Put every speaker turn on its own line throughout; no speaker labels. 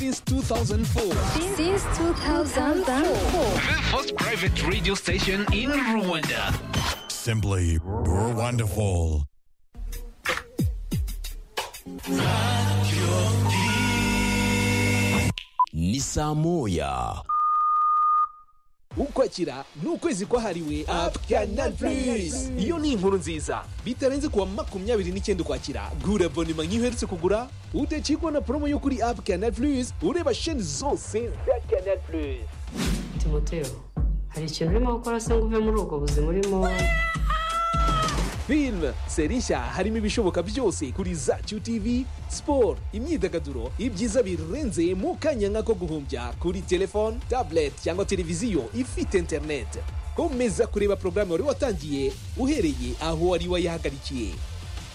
since 2004.
Since 2004.
The first private radio station in Rwanda.
Simply wonderful.
ni saa moya
ukwakira ni ukwezi kwahariwe apu kanari purizi iyo ni inkuru nziza bitarenze kuwa makumyabiri n'icyenda ukwakira gura abonema nk'iherutse kugura udacikwa na promo yo kuri apu kanari purizi ureba sheni zose za kanari purizi
timoteo hari ikintu urimo gukora se ngo uve muri ubwo buzima urimo
filime seri nshya harimo ibishoboka byose kuri za tv siporo imyidagaduro ibyiza birenze mu kanya nk'ako guhumbya kuri telefone tablet cyangwa televiziyo ifite interineti komeza kureba porogaramu wari watangiye uhereye aho wari wayihagarikiye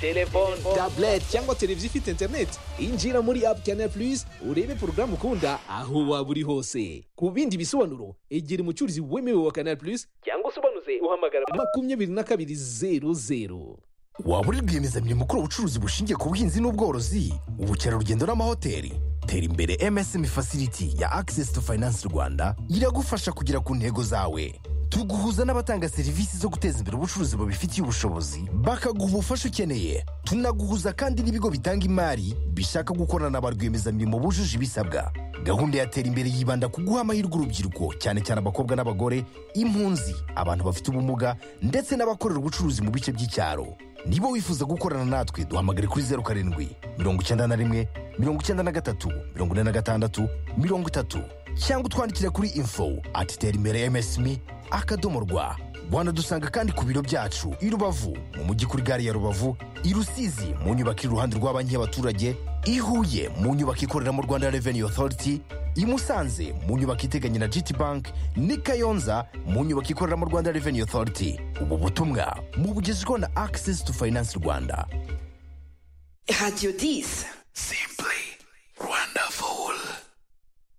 telefone tablet cyangwa televiziyo ifite interineti injira muri apu kanari purizi urebe porogaramu ukunda aho waba uri hose ku bindi bisobanuro egera umucuruzi wemewe wa kanari purizi cyangwa usobanuze uhamagara makumyabiri na kabiri zeru zeru
waba uri rwiyemezamirimo ukora ubucuruzi bushingiye ku buhinzi n'ubworozi ubukerarugendo n'amahoteli tera imbere msm facility ya access to finance rwanda iragufasha kugera ku ntego zawe tuguhuza n'abatanga serivisi zo guteza imbere ubucuruzi bubifitiye ubushobozi bakaguha ubufasha ukeneye tunaguhuza kandi n'ibigo bitanga imari bishaka gukorana na ba rwiyemezamirimo bujuje ibisabwa gahunda ya tera imbere yibanda ku guha amahirwe urubyiruko cyane cyane abakobwa n'abagore impunzi abantu bafite ubumuga ndetse n'abakorera ubucuruzi mu bice by'icyaro niba wifuza gukorana natwe duhamagare kuri zeru karindwi mirongo icyenda na rimwe mirongo icyenda na gatatu mirongo ine na gatandatu mirongo itatu cyangwa utwandikira kuri info ati tera imbere msmi akadomo rwa wanadusanga kandi ku biro byacu i rubavu mu mujyi kuri gare ya rubavu i rusizi mu nyubako iri iruhande rwa banki y'abaturage i huye mu nyubako ikorera mu rwanda revenue authority i musanze mu nyubako iteganye na gt bank n'i kayonza mu nyubako ikorera mu rwanda revenue authority ubu butumwa mubugezweho na access to finance rwanda
Radio 10.